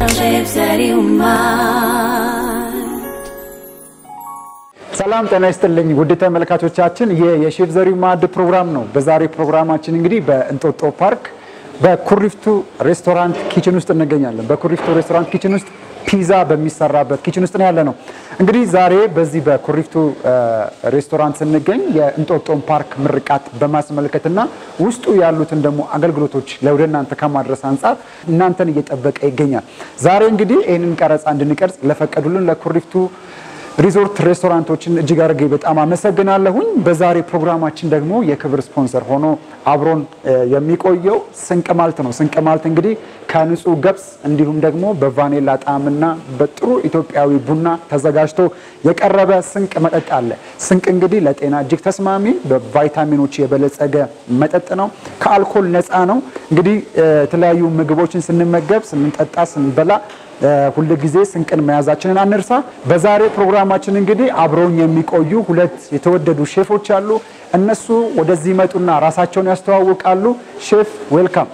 ሰላም ጤና ይስጥልኝ ውድ ተመልካቾቻችን፣ ይህ የሼፍ ዘሪሁን ማዕድ ፕሮግራም ነው። በዛሬ ፕሮግራማችን እንግዲህ በእንጦጦ ፓርክ በኩሪፍቱ ሬስቶራንት ኪችን ውስጥ እንገኛለን። በኩሪፍቱ ሬስቶራንት ኪችን ውስጥ ፒዛ በሚሰራበት ኪችን ውስጥ ነው ያለ ነው። እንግዲህ ዛሬ በዚህ በኩሪፍቱ ሬስቶራንት ስንገኝ የእንጦጦን ፓርክ ምርቃት በማስመልከትና ውስጡ ያሉትን ደግሞ አገልግሎቶች ወደ እናንተ ከማድረስ አንጻር እናንተን እየጠበቀ ይገኛል። ዛሬ እንግዲህ ይህንን ቀረጻ እንድንቀርጽ ለፈቀዱልን ለኩሪፍቱ ሪዞርት ሬስቶራንቶችን እጅግ አድርጌ በጣም አመሰግናለሁኝ። በዛሬ ፕሮግራማችን ደግሞ የክብር ስፖንሰር ሆኖ አብሮን የሚቆየው ስንቅ ማልት ነው። ስንቅ ማልት እንግዲህ ከንጹህ ገብስ እንዲሁም ደግሞ በቫኔላ ጣዕምና በጥሩ ኢትዮጵያዊ ቡና ተዘጋጅቶ የቀረበ ስንቅ መጠጥ አለ። ስንቅ እንግዲህ ለጤና እጅግ ተስማሚ በቫይታሚኖች የበለጸገ መጠጥ ነው። ከአልኮል ነፃ ነው። እንግዲህ የተለያዩ ምግቦችን ስንመገብ፣ ስንጠጣ፣ ስንበላ ሁል ጊዜ ስንቅን መያዛችንን አንርሳ። በዛሬ ፕሮግራማችን እንግዲህ አብረውኝ የሚቆዩ ሁለት የተወደዱ ሼፎች አሉ። እነሱ ወደዚህ ይመጡና ራሳቸውን ያስተዋውቃሉ። ሼፍ ዌልካም።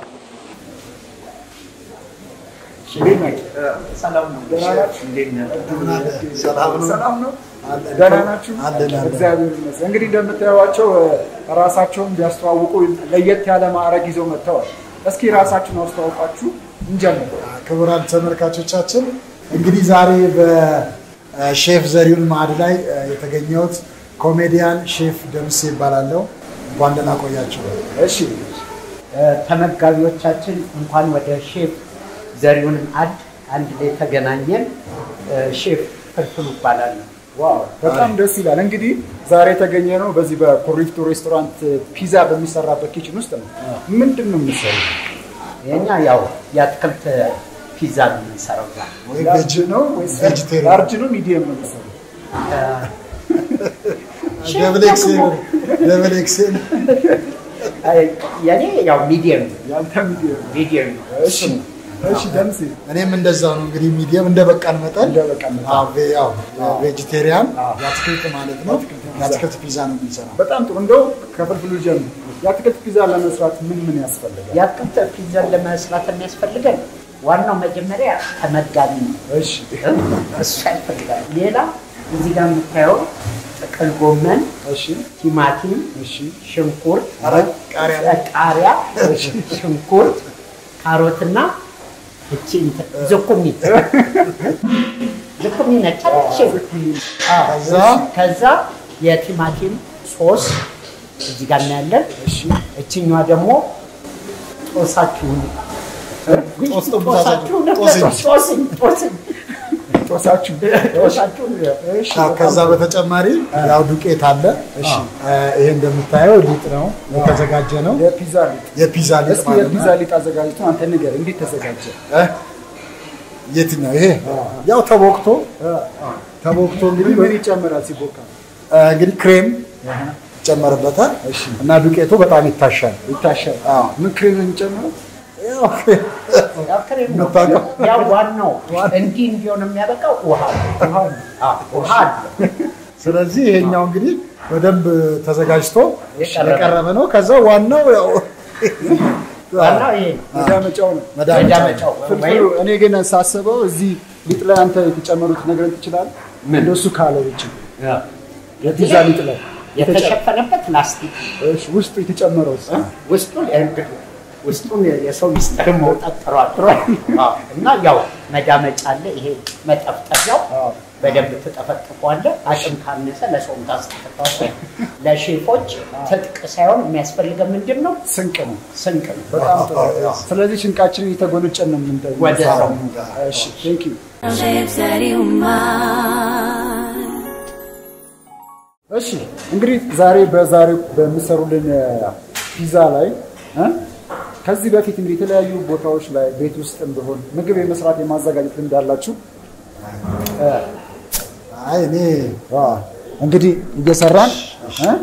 ሰላም ነው? ደህና ናችሁ? እግዚአብሔር ይመስገን። እንግዲህ እንደምታዩዋቸው ራሳቸውን ቢያስተዋውቁ ለየት ያለ ማዕረግ ይዘው መጥተዋል። እስኪ ራሳችሁን አስተዋውቃችሁ እንጀምር። ክቡራን ተመልካቾቻችን እንግዲህ ዛሬ በሼፍ ዘሪሁን ማዕድ ላይ የተገኘሁት ኮሜዲያን ሼፍ ደምሴ ይባላለሁ። እንኳን ደህና ቆያችሁ። እሺ ተመጋቢዎቻችን እንኳን ወደ ሼፍ ዘሪሁን ማዕድ አንድ ላይ ተገናኘን። ሼፍ ፍልፍሉ ይባላለሁ። ዋው በጣም ደስ ይላል። እንግዲህ ዛሬ የተገኘ ነው በዚህ በኩሪፍቱ ሬስቶራንት ፒዛ በሚሰራበት ኪችን ውስጥ ነው። ምንድን ነው የምትሰሩት? የኛ ያው የአትክልት ፒዛ ነው የምንሰራው ዛሬ። ወይ ላርጅ ነው ወይስ ቬጅቴሪያን? ላርጅ ነው ሚዲየም ነው የምትሰሩት? ደብል ኤክሴል ደብል ኤክሴል የኔ ያው ሚዲየም ነው ያንተ ሚዲየም ነው። ሚዲየም ነው። እሺ እሺ ደምሴ እኔም እንደዛ ነው እንግዲህ ሚዲየም እንደ በቃን መጠን እንደ በቃን መጠን። አዎ፣ ቬ- ያው ቬጅቴሪያን የአትክልት ማለት ነው። የአትክልት ፒዛ ነው የምንሰራው። በጣም ጥሩ። እንደው ከፍልፍሉ ጀምር። የአትክልት ፒዛ ለመስራት ምን ምን ያስፈልጋል? የአትክልት ፒዛን ለመስራት የሚያስፈልገን ዋናው መጀመሪያ ተመጋቢ ነው። እሺ እሱ ያስፈልጋል። ሌላ እዚህ ጋር የምታየው ጥቅል ጎመን፣ እሺ ቲማቲም፣ እሺ ሽንኩርት፣ ኧረ ቃሪያ ቃሪያ፣ ሽንኩርት፣ ካሮትና እቺ እንትን ዝኩኒ ዝኩኒ ነች አይደል? አዎ። ከዛ ከዛ የቲማቲም ሶስ እዚህ ጋር እናያለን። እችኛዋ ደግሞ ጦሳችሁን ጦስ ጠብሳችሁ። ጦስኝ ጦስኝ ጦስኝ ጦሳችሁ ጦሳችሁን እሺ አዎ፣ ከዛ በተጨማሪ ያው ዱቄት አለ። እሺ ይሄ እንደምታየው ሊጥ ነው የተዘጋጀ ነው። የፒዛ ሊጥ የፒዛ ሊጥ እስኪ ማለት የፒዛ ነው። ሊጥ አዘጋጅቶ አንተ ንገር፣ እንዴት ተዘጋጀ? እ? የትኛው ይሄ ያው ተቦክቶ ተቦክቶ እንግዲህ ምን ይጨምራል ሲቦካ? እ፣ እንግዲህ ክሬም ይጨመርበታል እና ዱቄቱ በጣም ይታሻል። ይታሻል። አዎ። ምን ክሬም ነው የሚጨምረው? ያው ክሬም ያው ክሬም ነው። የምታውቀው? ያው ዋናው እንዲህ እንዲሆን የሚያበቃው ውሃ ነው። ውሃ ነው። አዎ፣ ውሃ አለ። ስለዚህ ይሄኛው እንግዲህ በደንብ ተዘጋጅቶ የቀረበ የቀረበ ነው። ከዛ ዋናው ያው ዋናው ይሄ ነው። መዳመጫው ነው። መዳመጫ መዳመጫው ፍልፍሉ ወይም እኔ ግን ሳስበው እዚህ ሊጥ ላይ አንተ የተጨመሩት ነገር ትችላለህ? እንደሱ ካለ ውጭ የፒዛ ሊጥ ላይ የተሸፈነበት ላስቲክ እሺ፣ ውስጡ የተጨመረው ውስጡን እንግዲህ ውስጡን የሰው ሚስጥር መውጣት ጥሯል ጥሯል እና ያው መዳመጫ አለ። ይሄ መጠፍጠፊያው በደንብ ትጠፈጥፈዋለህ። አቅም ካነሰ ለሰውም ታስጠፈጥፈዋለህ። ለሼፎች ትጥቅ ሳይሆን የሚያስፈልገን ምንድን ነው? ስንቅ ነው። ስንቅ ነው። በጣም ጥሩ። ስለዚህ ሽንቃችንን እየተጎነጨን ነው የምንጠ- ወደ የምንሰራው። እሺ፣ ቴንክ ዩ። እሺ እንግዲህ ዛሬ በዛሬው በሚሰሩልን ፒዛ ላይ እ ከዚህ በፊት እንግዲህ የተለያዩ ቦታዎች ላይ ቤት ውስጥ ቢሆን ምግብ የመስራት የማዘጋጀት ልምድ አላችሁ? አይ እኔ አ፣ እንግዲህ እየሰራን እ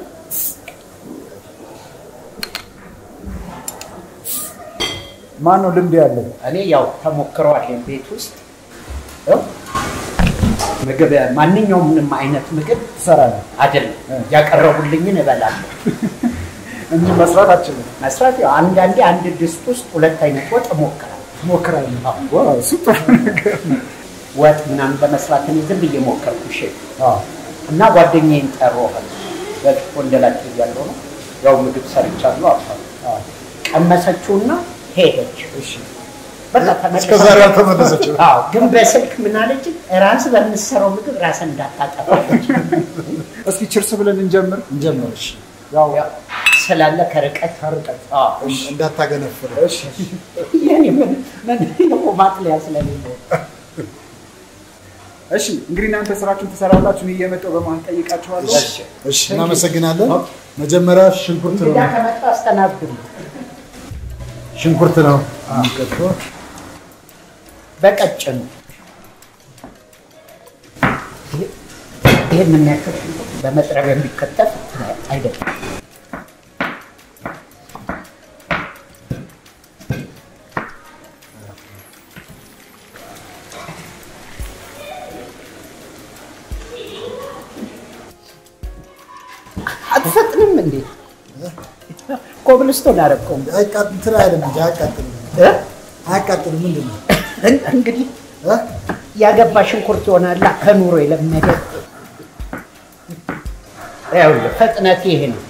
ማን ነው ልምድ ያለው? እኔ ያው ተሞክረዋል ቤት ውስጥ ያው ምግብ ማንኛውም አይነት ምግብ ትሰራለህ አይደለም ያቀረቡልኝን እበላለሁ። እንጂ መስራት አችልም። መስራት ያው አንዳንዴ አንድ ድስት ውስጥ ሁለት አይነት ወጥ እሞክራለሁ። ትሞክራለህ? አዎ። ዋው እሱ ጥሩ ነገር ነው። ወጥ ምናምን ለመስራት እኔ ዝም ብዬ ሞከርኩ ሼፍ አዎ እና ጓደኛዬን ጠራኋት። በፊት ወንደላጤ እያለሁ ነው ያው ምግብ ሰርቻለሁ አልኳት። ቀመሰችውና ሄደች። እሺ በቃ ተመልሳ- እስከ ዛሬ አልተመለሰችም። አዎ፣ ግን በስልክ ምን አለች? ራስ በምትሰራው ምግብ ራስን እንዳታጠፋለች። እስኪ ችርስ ብለን እንጀምር። እንጀምር። እሺ ያው ያው ስላለ ከርቀት ከርቀት አዎ፣ እንዳታገነፍር። እሺ የኔ ምን ምን ደግሞ ማጥለያ ስለሌለው እሺ እንግዲህ እናንተ ስራችሁን ትሰራላችሁ። እኔ እየመጣሁ በመሀል ጠይቃችኋለሁ። እሺ። እሺ እናመሰግናለን። መጀመሪያ ሽንኩርት ነው እንግዳ ከመጣ አስተናግዱ። ሽንኩርት ነው የሚከተው። በቀጭኑ ይህን የሚያክል ሽንኩርት በመጥረቢያ የሚከተፍ አይደለም። አትፈጥንም እንዴ? ኮብልስቶን አረቀውም አይቃጥ እንትን አይደለም እንጂ አያቃጥልም። አያቃጥልም ምንድን ነው እንግዲህ እ? ያገባ ሽንኩርት ይሆናላ ከኑሮ የለመደ ይኸውልህ ፍጥነት ይሄ ነው።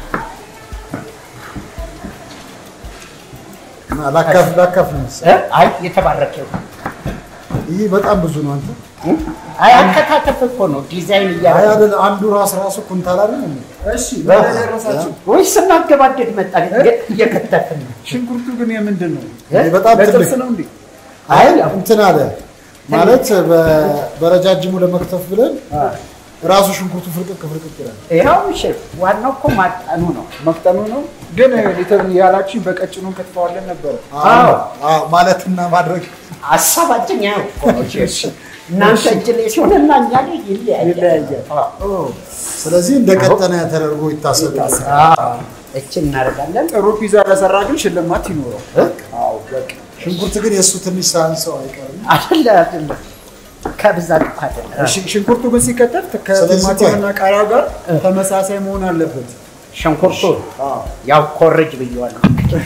እና ላካፍ ላካፍ ነው መሰለኝ። እ? አይ የተባረከ ይሁን። ይህ በጣም ብዙ ነው አንተ። አይ አከታተፍ እኮ ነው ዲዛይን አይ እያደረገ አይደል አንዱ ራስ ራሱ ኩንታል አይደል እንዴ? እሺ ወደ ደረሳችሁ። ወይ ስናገባደድ መጣ እየከተፍን ነው። ሽንኩርቱ ግን የምንድን ነው? ይሄ በጣም ለጥብስ ትልቅ ነው እንዴ? አይ እንትን አለ ማለት በ- በረጃጅሙ ለመክተፍ ብለን ራሱ ሽንኩርቱ ፍርቅቅ ፍርቅቅ ይላል። ይኸው ሼፍ ዋናው እኮ ማጠኑ ነው። መፍጠኑ ነው። ግን ሊተር ያላችሁኝ በቀጭኑ ከትፈዋለን ነበረ። አዎ። አዎ ማለትና ማድረግ ሀሳባችን ያው እኮ ነው ሼፍ። እናንተ እጅ ላይ ሲሆንና እኛ ላይ ይለያያል። ይለያያል። አዎ። ስለዚህ እንደ ቀጠነ ተደርጎ ይታሰባል። አዎ። እችን እናደርጋለን። ጥሩ ፒዛ ለሰራ ግን ሽልማት ይኖረው። እ? አዎ በቃ ሽንኩርት ግን የእሱ ትንሽ ሳያንሰው አይቀርም። አይደለ አይደለ ከብዛት እኮ አይደለ። ሽ- ሽንኩርቱ ግን ሲከተፍ ስለዚህ ከቲማቲምና ቃሪያው ጋር ተመሳሳይ መሆን አለበት። ሽንኩርቱ ያው ኮርጅ ብየዋለሁ።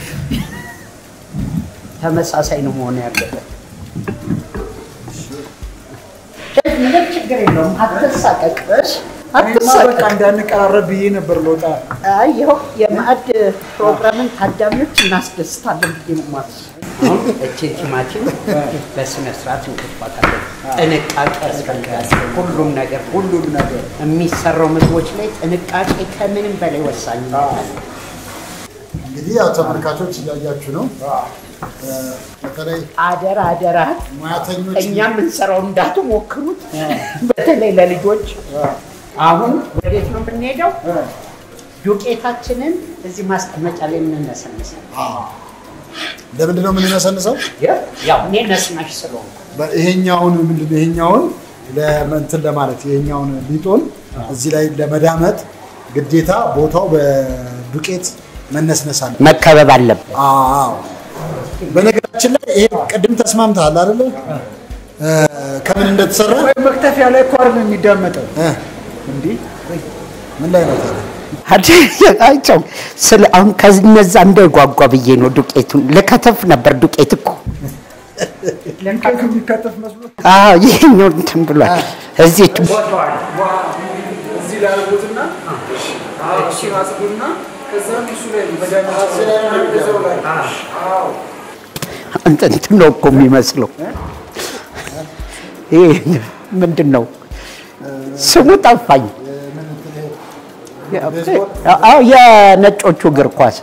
ተመሳሳይ ነው መሆን ያለበት። ሼፍ ምንም ችግር የለውም። አትሳቀቅ፣ እኔማ በቃ አትሳቀቅ። እንዳንቀራረብ ብዬ ነበር ለውጣ አይ ይኸው የማዕድ ፕሮግራምን ታዳሚዎች እናስደስታለን ብዬ ነው የማስበው። አሁን እቺ ቲማቲም በስነ ስርዓት እንከትፋታለን። ጥንቃቄ ያስፈልጋል። ሁሉም ነገር ሁሉም ነገር የሚሰራው ምግቦች ላይ ጥንቃቄ ከምንም በላይ ወሳኝ ነው። እንግዲህ ያው ተመልካቾች እያያችሁ ነው። እ፣ በተለይ አደራ አደራ ሙያተኞች እኛ የምንሰራው እንዳትሞክሩት፣ በተለይ ለልጆች። አሁን ወዴት ነው የምንሄደው? ዱቄታችንን እዚህ ማስቀመጫ ላይ እንነሰንሳለን። ለምንድን ነው የምንነሰንሰው? ያው እኔ ነስናሽ ስለሆንኩ በ- ይሄኛውን ምንድን ነው ይሄኛውን ለእንትን ለማለት ይሄኛውን ሊጦን እዚህ ላይ ለመዳመጥ ግዴታ ቦታው በዱቄት መነስነስ አለ። መከበብ አለበት። አዎ በነገራችን ላይ ይሄ ቅድም ተስማምተሃል አይደለ? እ፣ ከምን እንደተሰራ ወይ መክተፊያ ላይ እኮ አይደለም የሚዳመጠው እ፣ እንዲህ ምን ላይ ነው ታዲያ? አይቸው ስለ አሁን ከነዛ እንዳይጓጓ ብዬ ነው ዱቄቱን ልከተፍ ነበር። ዱቄት እኮ ለንቀቱ የሚከተፍ መስሎ አዎ ይሄኛው እንትን ብሏል። እዚህ እዚህ ላይ አድርጉትና እሺ አጽዱና ከዛም እሱ ላይ በዳመጠው ላይ አዎ እንትን ነው እኮ የሚመስለው። ይሄ ምንድን ነው ስሙ ጠፋኝ። አዎ የነጮቹ እግር ኳስ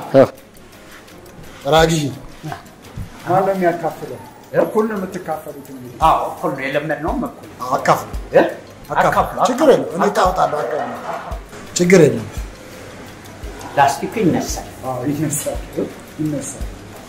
ራጊ ማን ነው የሚያካፍለው? እኩል ነው የምትካፈሉት እንግዲህ አዎ እኩል ነው የለመድነውም እኩል አካፍሉ አካፍሉ አካፍሉ። ችግር የለም እኔ ታወጣለሁ። አካፍሉ። ችግር የለም። ላስቲኩ ይነሳል። አዎ ይነሳል ይነሳል።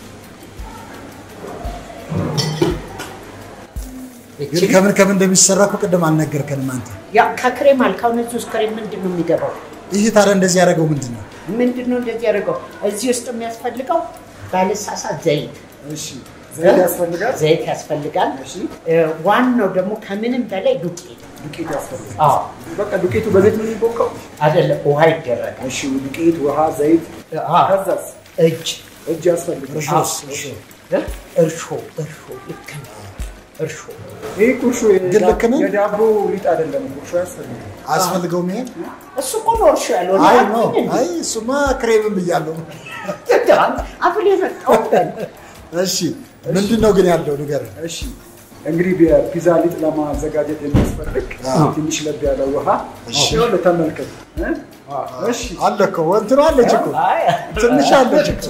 ግን ከምን ከምን እንደሚሰራ እኮ ቅድም አልነገርከንም አንተ። ያ ከክሬም አልካሁን እዚህ ውስጥ ክሬም ምንድን ነው የሚገባው? ይህ ታዲያ እንደዚህ ያደረገው ምንድን ነው? ምንድን ነው እንደዚህ ያደርገው? እዚህ ውስጥ የሚያስፈልገው ባለሳሳት ዘይት እሺ ዘይት ያስፈልጋል። ዘይት ያስፈልጋል። እሺ እ፣ ዋናው ደግሞ ከምንም በላይ ዱቄት ዱቄት ያስፈልጋል። አዎ በቃ ዱቄቱ በዘይት ነው የሚቦካው። አይደለም፣ ውሃ ይደረጋል። እሺ ዱቄት፣ ውሃ፣ ዘይት አዎ፣ ከዛስ እጅ እጅ ያስፈልጋል። እርሾስ? አዎ፣ እርሾ። እ? እርሾ እርሾ ልክ ነው። እርሾ ይህ ቁርሾ ግን ልክ ነኝ? የዳቦ ሊጥ አይደለም። ቁርሾ ያስፈልጋል። አያስፈልገውም ይሄ? እሱ እኮ ነው እርሾ ያልሆነ አይ አትኝ ነው እንዴ? አይ እሱማ ክሬምም ብያለሁ። አብል የመጣው እሺ ምንድን ነው ግን ያለው ንገረኝ። እሺ እንግዲህ የፒዛ ሊጥ ለማዘጋጀት የሚያስፈልግ አዎ። ትንሽ ለብ ያለ ውሃ እሺ። ይኸውልህ ተመልከት። እ? እሺ አለ እኮ እንትኑ አለች እኮ ትንሽ አለች እኮ።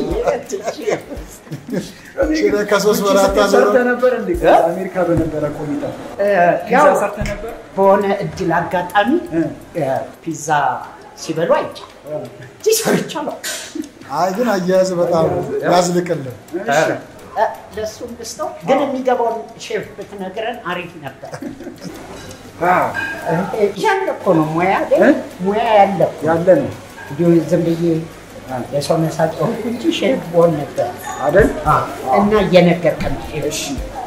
ሽረ ከሶስት ውጭ ወራት ሰርተህ አዘሮ ነበር እንዴ? እ? አሜሪካ በነበረ ቆይታ ፒዛ ያው ሰርተህ ነበር? በሆነ እድል አጋጣሚ እ? እ፣ ፒዛ ሲበሉ አይቻ ሰርቻለሁ። አይ ግን አያያዝ በጣም ያዝልቅልን። ለእሱ ልስጠው ግን የሚገባውን ሼፍ ብትነግረን አሪፍ ነበር። አዎ፣ ያለ እኮ ነው ሙያ አይደል? እ? ሙያ ያለ እኮ ያለ ነው እንዲሁ ዝም ብዬ የሰው መሳጭ ሆንኩ እንጂ ሼፍ በሆን ነበር አይደል? እና እየነገርከን ሼፍ እሺ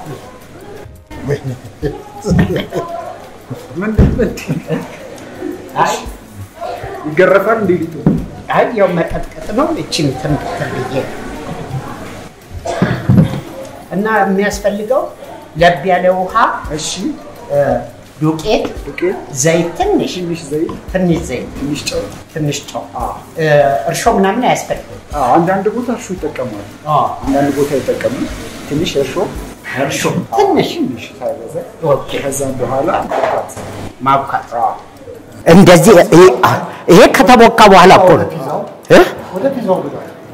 ምንድን ምንድን አይ ይገረፋል እንዴ ሊጡ? አይ ያው መቀጥቀጥ ነው። እችን ትምክትር ብዬ እና የሚያስፈልገው ለብ ያለ ውሃ፣ እሺ እ፣ ዱቄት፣ ዱቄት፣ ዘይት፣ ትንሽ ትንሽ ዘይት፣ ትንሽ ዘይት፣ ትንሽ ጨው። ትንሽ ጨው፣ እ፣ እርሾ ምናምን አያስፈልግም። አዎ፣ አንዳንድ ቦታ እርሾ ይጠቀማሉ፣ አንዳንድ ቦታ አይጠቀምም። ትንሽ እርሾ እርሾ ትንሽ ትንሽ ሳይበዛ ኦኬ፣ ከዛም በኋላ ማብቃት። ማብካት እንደዚህ ይሄ ከተቦካ በኋላ እኮ ነው እ? ወደ ፒዛው ግባ።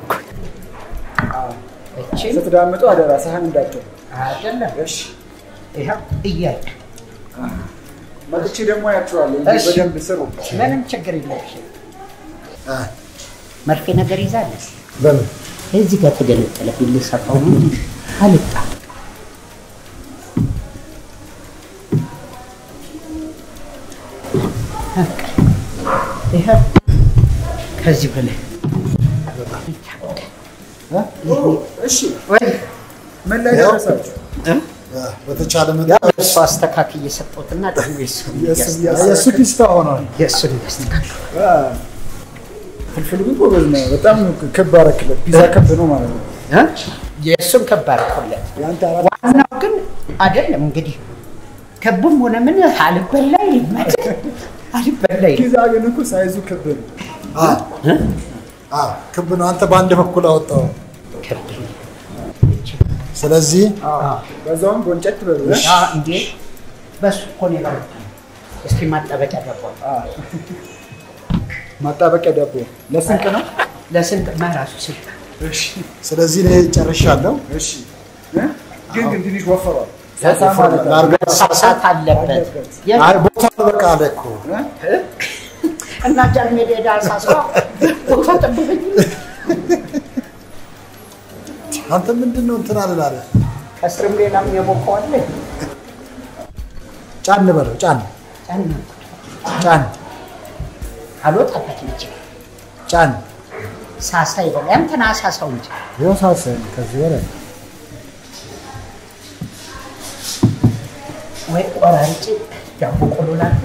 እችን ስትዳምጡ አደራ ሳህን እንዳትል። አይደለም እሺ ይኸው እያየ መጥቼ ደግሞ ያቸዋለሁ እንጂ እሺ። በደንብ ስሩ። ምንም ችግር የለሽ። አ፣ መርፌ ነገር ይዛለች በምን እዚህ ጋር ተገነጠለ ልሰፋው ነው አልጣ ይሄ ከዚህ በላይ እሺ ወይ ምን ላይ ያው። ደረሳችሁ? አ፣ በተቻለ መጠን ያው እሱ አስተካክዬ የሰጠሁትና ደግሞ የእሱን የእሱ- እያስ- የእሱ ፒስታ ሆኗል። የእሱን እያስተካከልኩ አ፣ ፍልፍል ግን ጎበዝ ነው። በጣም ክብ አደረክለት። ፒዛ ክብ ነው ማለት ነው። እ? የእሱን ከባድ ኮለት የአንተ አራት ዋናው ግን አይደለም እንግዲህ ክብም ሆነ ምን አልበላ ይልማል አልበላ ይል ፒዛ ግን እኮ ሳይዙ ክብ ነው። አ፣ አ፣ ክብ ነው። አንተ በአንድ በኩል አወጣው። ክብ ስለዚህ በዛውም ጎንጨት በሉ። እ? ያ እንዴ በሱ እኮ ነው የበረታ እስኪ ማጠበቂያ ገባ አ፣ ማጣበቂያ ዳቦ ለስንቅ ነው። ለስንት መራሱ ስልጣ እሺ ስለዚህ እኔ ጨርሻለሁ። እሺ እ? ግን ግን ትንሽ ወፈሯል። ሳሳ ማለት ነው። ላርጎ ሳሳት አለበት አለበት። የ- አይ ቦታ በቃ አለ እኮ እ? እና ጃርሜዳ ሄዳ ሳሳ ቦታ ጠብቀኝ አንተ ምንድን ነው እንትን አልላለ ከስርም ሌላም የቦካው አለ ጫን በለው ጫን ጫን ጫን አልወጣበት እንጂ ጫን ሳሳ ይበላ ያንተና ሳሳው እንጂ የወሳሰን ከዚህ በላይ ወይ ቆራርጬ ዳቦ ቆሎ ላድርግ።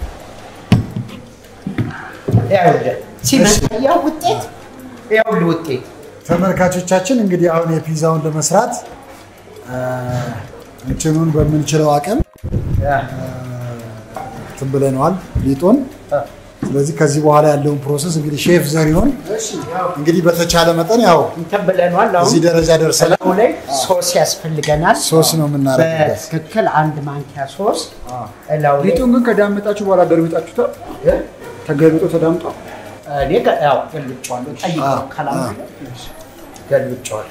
ይኸውልህ ሲመጣ ያው ውጤት ይኸውልህ ውጤት ተመልካቾቻችን እንግዲህ አሁን የፒዛውን ለመስራት አ፣ እንትኑን በምንችለው አቅም እንትን ብለነዋል ሊጡን። ስለዚህ ከዚህ በኋላ ያለውን ፕሮሰስ እንግዲህ ሼፍ ዘሪሁን እንግዲህ በተቻለ መጠን ያው እንትን ብለናል። አሁን እዚህ ደረጃ ደርሰናል። እላዩ ላይ ሶስ ያስፈልገናል። ሶስ ነው የምናደርግበት። በትክክል አንድ ማንኪያ ሶስ እላዩ ላይ ሊጡን ግን ከዳመጣችሁ በኋላ ደርብጣችሁታል። ተገልብጦ ተዳምጧል። እኔ ገ- ያው ገልብጬዋለሁ። ጠይቀው ካላም ገልብጬዋለሁ።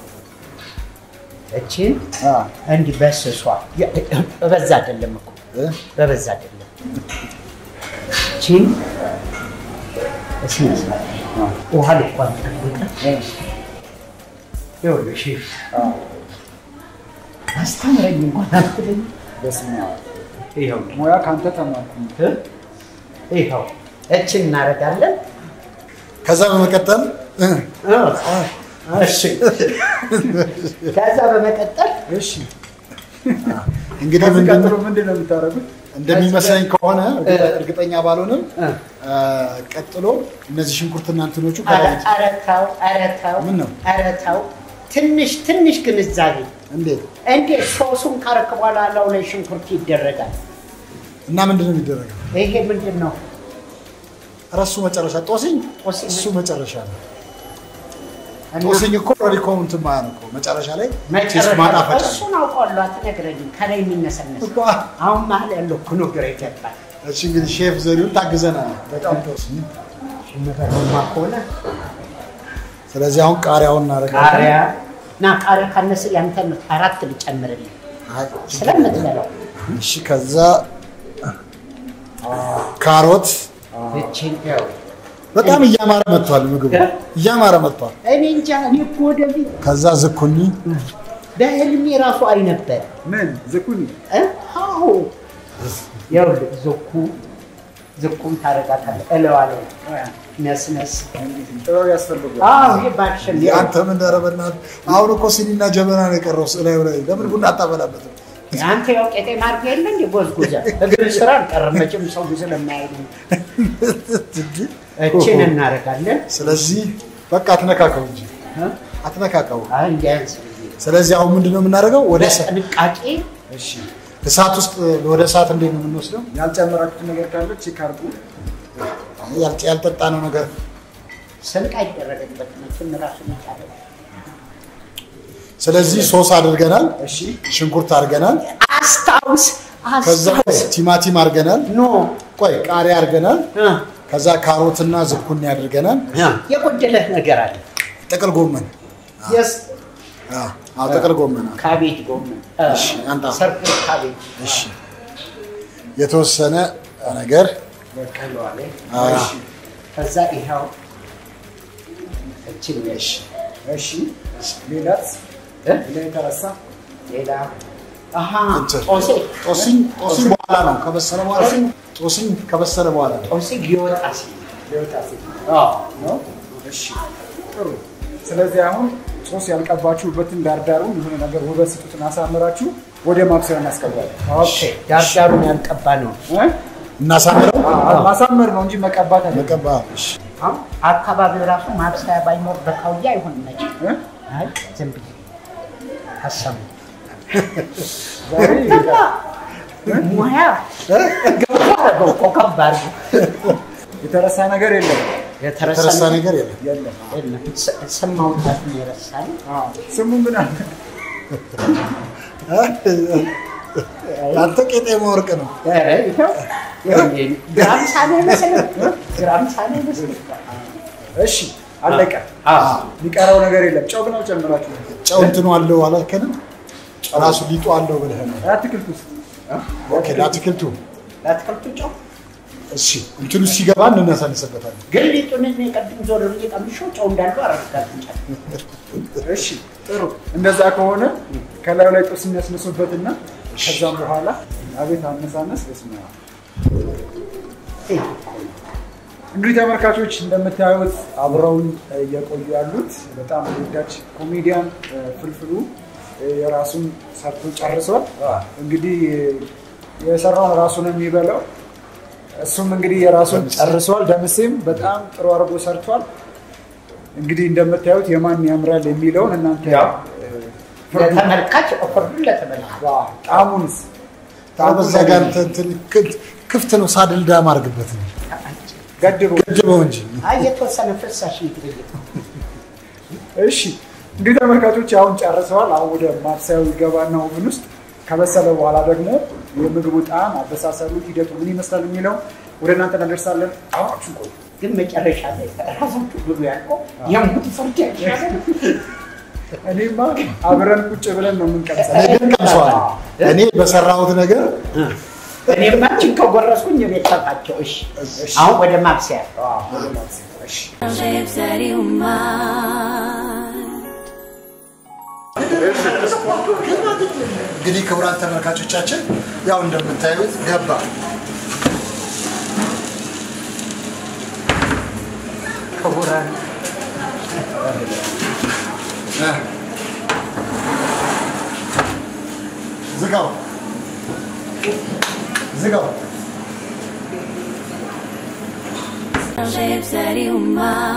እቺን አ፣ እንዲህ በስሷ የ- በበዛ አይደለም እኮ እ? በበዛ አይደለም። እቺን እስኪ ውሃ ልኳን ጠብቀን ይኸውልህ ሼፍ አስተምረኝ እንኳን አትለኝ። በስመ አብ። ይኸውልህ ሙያ ከአንተ ተማርኩ። እ? ይኸው እችን እናደርጋለን። ከዛ በመቀጠል እ፣ እሺ ከዛ በመቀጠል እሺ እንግዲህ ከዚህ ምንድን ቀጥሎ ምንድን ነው የምታደርጉት? እንደሚመስለኝ ከሆነ እርግጠ- እርግጠኛ ባልሆንም እ፣ አ፣ ቀጥሎ እነዚህ ሽንኩርትና እንትኖቹ ኧረ ከላይ ኧረ ተው ኧረ ተው ምን ነው? ኧረ ተው ትንሽ ትንሽ ግንዛቤ እንዴት እንዴት ሶሱን ካረክ በኋላ ላው ላይ ሽንኩርት ይደረጋል። እና ምንድን ነው የሚደረገው? ይሄ ምንድን ነው? ረሱ መጨረሻ ጦስኝ ጦስኝ እሱ መጨረሻ ነው። እና ጦስኝ እኮ ኦልሬዲ እንትን ማለት ነው እኮ መጨረሻ ላይ ቴስት መጨረሻ ማጣፈጫ ነው። እሱን አውቀዋለሁ። አትነግረኝም። ከላይ የሚነሰነስ እኮ አሁን መሀል ያለው እኮ ነው ግራ ይገባል። እሺ እንግዲህ ሼፍ ዘሪሁን ታግዘናል። በጣም ጦስኝ። ሽምበረማ ከሆነ ስለዚህ አሁን ቃሪያውን እናደርጋለን። ቃሪያ እና ቃሪያ ካነሰ ያንተን አራት ልጨምርልህ አይ፣ ስለምትበላው እሺ ከዛ ካሮት እችን ያው በጣም እያማረ መጥቷል። ምግቡ እያማረ መጥቷል። እኔ እንጃ እኔ እኮ ወደፊት ከዛ ዝኩኒ በህልሜ ራሱ አይ ነበር ምን ዝኩኒ እ? አዎ ይኸውልህ ዝኩ ዝኩም ታደርጋታለህ እለዋ ላይ ነስነስ ጥበብ ያስፈልጋል። አዎ ይሄ ባክሽን አንተ ምን ኧረ በእናትህ አሁን እኮ ሲኒና ጀበና ነው የቀረው ስላዩ ላይ ለምን ቡና አታበላበትም? አንተ ያው ቄጤማ አድርገህ የለ እንደ ጎዝጉዘ እግር ስራ አልቀረም መቼም ሰው ስለማያይ ነው። እችን እናደርጋለን ስለዚህ በቃ አትነካከው እንጂ እ? አትነካከው። አይ እንዲያንስ ስለዚህ አሁን ምንድን ነው የምናደርገው? ወደ እሳ- በጥንቃቄ እሺ እሳት ውስጥ ወደ እሳት እንዴት ነው የምንወስደው? ያልጨመራችሁት ነገር ካለ ቼክ አድርጉ። ያልጠ- ያልጠጣነው ነገር ስንቅ አይደረግበትም። እሱን ራሱን የቻለ ስለዚህ ሶስ አድርገናል፣ እሺ ሽንኩርት አድርገናል፣ አስታውስ ከዛ አስታውስ ቲማቲም አድርገናል፣ ኖ ቆይ ቃሪያ አድርገናል፣ እ፣ ከዛ ካሮትና ዝኩኒ አድርገናል፣ እ፣ የጎደለህ ነገር አለ። ጥቅል ጎመን የስ አዎ፣ አዎ ጥቅል ጎመን አዎ። ካቤጅ ጎመን እ፣ እሺ፣ አንተ አሁን። ሰርክል ካቤጅ እሺ የተወሰነ ነገር በቀለዋ ላይ አዎ። እሺ። ከዛ ይኸው እችን ነሽ እሺ ሌላስ እ? ሌላ የተረሳ ሌላ አሀ እንትን። ጦሴ ጦስኝ ጦስኝ በኋላ ነው ከበሰለ በኋላ ጦስኝ ከበሰለ በኋላ ነው። ጦሴ ሊወጣ ሲል ሊወጣ ሲል አዎ ነው። እሺ ጥሩ። ስለዚህ አሁን ሶስ ያልቀባችሁበትን ዳርዳሩን የሆነ ነገር ውበት ስጡትን አሳምራችሁ ወደ ማብሰያ እናስገባለን። ኦኬ ዳርዳሩን ያልቀባ ነው እ? እናሳምረው አ- ማሳመር ነው እንጂ መቀባት አይደለም። መቀባ እሺ። አሁን አካባቢው ራሱ ማብሰያ ባይኖር በካውያ አይሆንም መቼም እ? አይ ዝም ብዬ ሀሳቡ ዛሬ ሙያ ገባ አደረገው እኮ ከባድ ነው። የተረሳ ነገር የለም የተረሳ የተረሳ ነገር የለም። የለም። የለም። ስ- ስም ማውጣት ነው የረሳል። አዎ። ስሙ ምን አለ? አንተ ቄጤማ ወርቅ ነው። ኧረ ይኸው ይኸው ግራም ሳኔ አይመስልም? ግራም ሳኔ አይመስልም? እሺ አለቀ። አዎ። የሚቀረው ነገር የለም። ጨው ግን አልጨምራችሁ። ጨው እንትኑ አለው አላልከንም? ራሱ ሊጡ አለው ብለህ ነው። አትክልት ውስጥ ኦኬ ለአትክልቱ ለአትክልቱ ጨው እሺ እንትኑ ሲገባ እንነሳንስበታለን። ግን ሊጡን እኔ ቅድም ዞር ብዬ ቀምሼው ጨው እንዳለው አረጋግጫለሁ። እሺ ጥሩ። እንደዛ ከሆነ ከላዩ ላይ ጦስ የሚያስነሱበትና ከዛም በኋላ አቤት አነሳነስ በስመ አብ። እንግዲህ ተመልካቾች እንደምታዩት አብረውን እየቆዩ ያሉት በጣም ተወዳጅ ኮሜዲያን እ፣ ፍልፍሉ እ፣ የራሱን ሰርቶ ጨርሷል። እንግዲህ የሰራውን ራሱ ነው የሚበላው። እሱም እንግዲህ የራሱን ጨርሷል። ደምሴም በጣም ጥሩ አድርጎ ሰርቷል። እንግዲህ እንደምታዩት የማን ያምራል የሚለውን እናንተ ያው እ፣ ፍርዱን- ለተመልካች ፍርዱን ለተመልካች ዋ፣ ጣዕሙንስ በዛ ጋር እንትን እንትን ክፍት- ክፍት ነው። ሳድል ዳም አድርግበት ነው ገድቡ። ገድበው እንጂ አይ የተወሰነ ፍሳሽ ይግብይ እሺ እንግዲህ ተመልካቾች አሁን ጨርሰዋል። አሁን ወደ ማብሰያው ይገባና ኦቭን ውስጥ ከበሰለ በኋላ ደግሞ የምግቡ ጣዕም፣ አበሳሰሉ፣ ሂደቱ ምን ይመስላል የሚለው ወደ እናንተ እናደርሳለን። አሁን ቆዩ። ግን መጨረሻ ላይ ራሳችሁ ብሉ ያልከው የሙት ፍርድ ያሻለ እኔማ አብረን ቁጭ ብለን ነው የምንቀምሰው። እኔ ግን ቀምሰዋል። እኔ በሰራሁት ነገር እኔማ ችን ከጎረስኩኝ የቤት ሰፋቸው። እሺ አሁን ወደ ማብሰያ አዎ፣ ወደ ማብሰያ። እሺ Lips that you mind. እንግዲህ ክቡራን ተመልካቾቻችን ያው እንደምታዩት ገባ። ክቡራን እ። ዝጋው ዝጋው። Lips that you mind.